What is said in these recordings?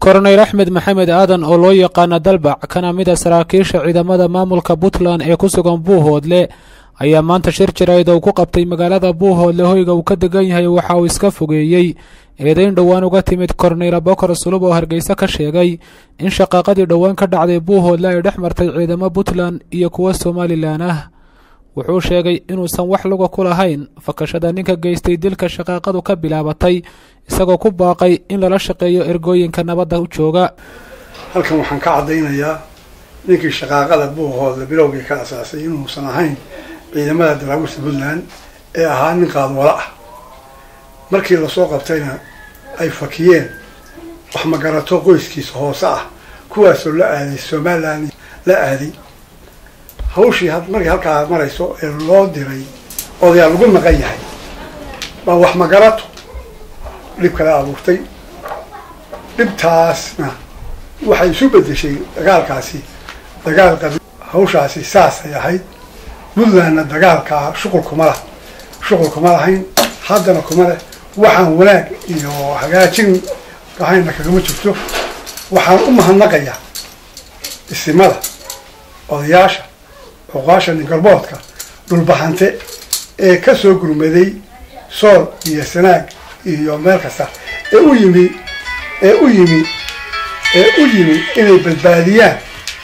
koroneyl axmed maxamed aadan oo loo yaqaana dalbac kana mid a saraakiisha ciidamada maamulka puntland ee ku sugan buuhoodle ayaa maanta shir jirayd oo ku qabtay magaalada buuhoodle hoyga uu ka degan yahay waxa uu iska fogeeyey eedeyn dhowaan uga timid koroneyl abokar sulub oo hargeysa ka sheegay in shaqaaqadii dhowaan ka dhacday buuhoodle ay dhex martay ciidamo puntland iyo kuwa somalilan ah wuxuu sheegay inuusan wax luga ku lahayn fakashada ninka geystay dilka shaqaaqadu ka bilaabatay isagoo ku baaqay in lala shaqeeyo ergooyinka nabadda u jooga halkan waxaan ka caddaynayaa ninkii shaqaaqada buuhoodle bilowgii ka asaasay inuusan ahayn ciidamada daraawiishta puntland ee ahaa nin qaadwalo ah markii lasoo qabtayna ay fakiyeen wax magarato qoyskiisa hoose ah kuwaasoo la aaday somalilan la aaday hawshii markii halkaa marayso ee loo diray odayaa lagu maqan yahay baa wax magarato dhib kala abuurtay dhibtaasna waxay isu bedeshay dagaalkaasi dagaal qabi hawshaasi saasay ahayd puntlandna dagaalkaa shuqul kuma lah shuqul kuma lahayn haddana kuma leh waxaan wanaag iyo hagaajin ahayna kagama jirto waxaan u mahadnaqayaa isimada odayaasha oqaasha ningalboodka dhulbahante ee ka soo gurmaday sool iyo sanaag iyo meel kasta ee u yimi ee u yimi ee u yimi inay badbaadiyaan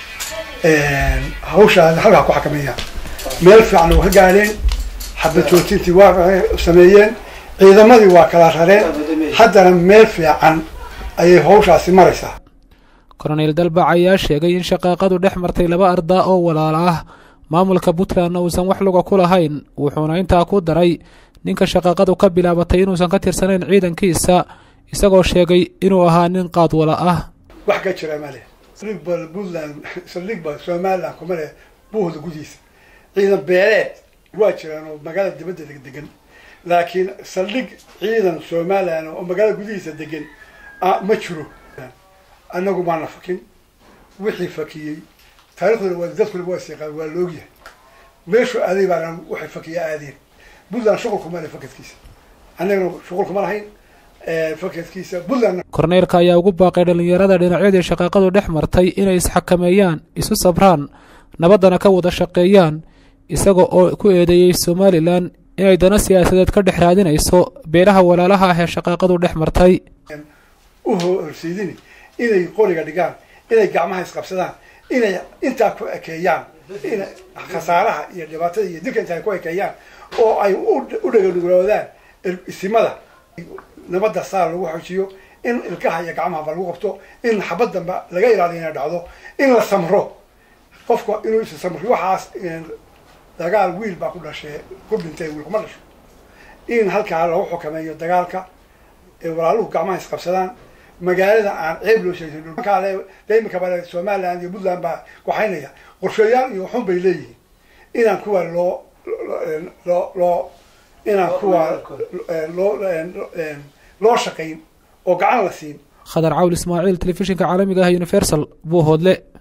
hawshaada halkaa ku xakameeyaan meel fiican oo ka gaadheen xabad joojintii waa sameeyeen ciidamadii waa kala rareen haddana meel fiican ayay hawshaasi maraysaa koroneyl dalbac ayaa sheegay in shaqaaqadu dhex martay laba ardaa oo walaala ah maamulka puntlandna uusan wax luga ku lahayn wuxuuna intaa ku daray ninka shaqaaqadu ka bilaabatay inuusan ka tirsanayn ciidankiisa isagoo sheegay inuu ahaa nin qaadwala ah wax ka jira male saldhigba puntland saldhigba somaliland kuma leh buuhda gudihiisa ciidan beeleed waa jiraan oo magaalada dibadda degan laakiin saldhig ciidan somaliland oo magaalada gudihiisa degan ma jiro annagu maana fakin wixii fakiyey taariikhduna waa dadkuna waa siiqaan waa laogyahay meeshu aaday baana waxay fakiya aadeen puntland shuqul kuma leh fakadkiisa annagana shuqul kuma lahayn fakadkiisa puntland korneylka ayaa ugu baaqay dhallinyarada dhinacyadii shaqaaqadu dhex martay inay isxakameeyaan isu sabraan nabaddana ka wada shaqeeyaan isaga oo ku eedeeyey somalilan inay dana siyaasadeed ka dhex raadinayso beelaha walaalaha ah ee shaqaaqadu dhex martay u horseydini inay qoriga dhigaan inay gacmaha isqabsadaan inay intaa ku ekeeyaan in khasaaraha iyo dhibaatada iyo dilka inta ay ku ekeeyaan oo ay u dhaganugloodaan isimada nabadda saar lagu xojiyo in ilkaha iyo gacmahaba lagu qabto in xabad damba laga ilaaliyo inay dhacdo in la samro qofka inuu is samro waxaas dagaal wiil baa ku dhashay ku dhintay wiil kuma dhasho in halkaa lagu xukameeyo dagaalka ee walaaluhu gacmaha isqabsadaan magaalada aan ceeb loo sheegin dhulkaale imika bale somaliland iyo puntland baa waxaynaya qorshayaal iyo xun bay leeyihiin inaan kuwa loo loo loo inaan kuwa loo loo shaqayn oo gacan la siin khadar cawl ismaaciil telefishinka caalamiga ah universal buuhoodle